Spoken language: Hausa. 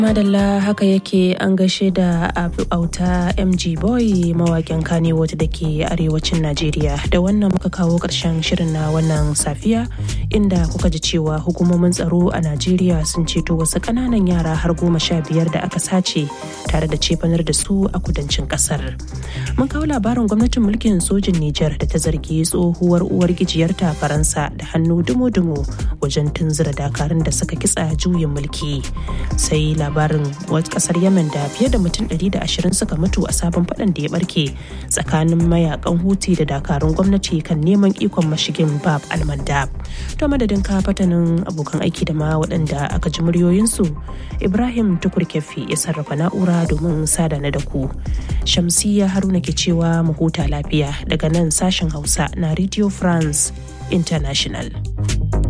madalla haka yake an gaishe da auta mg boy mawakin kanewood da ke arewacin najeriya da wannan muka kawo ƙarshen shirin na wannan safiya inda kuka ji cewa hukumomin tsaro a najeriya sun ceto wasu ƙananan yara har goma sha biyar da aka sace tare da cefanar da su a kudancin ƙasar mun kawo labarin gwamnatin mulkin sojin nijar da ta zargi tsohuwar uwar gijiyarta faransa da hannu dumo-dumo wajen tunzura dakarun da suka kitsa juyin mulki sai labarin wata kasar yemen da fiye da mutum 120 suka mutu a sabon fadan da ya barke tsakanin mayakan huti da dakarun gwamnati kan neman ikon mashigin bab almandab to madadin ka fatanin abokan aiki da ma waɗanda aka ji muryoyinsu ibrahim tukur kefi ya sarrafa na'ura domin sada na da ku shamsiya haruna ke cewa mu huta lafiya daga nan sashen hausa na radio france international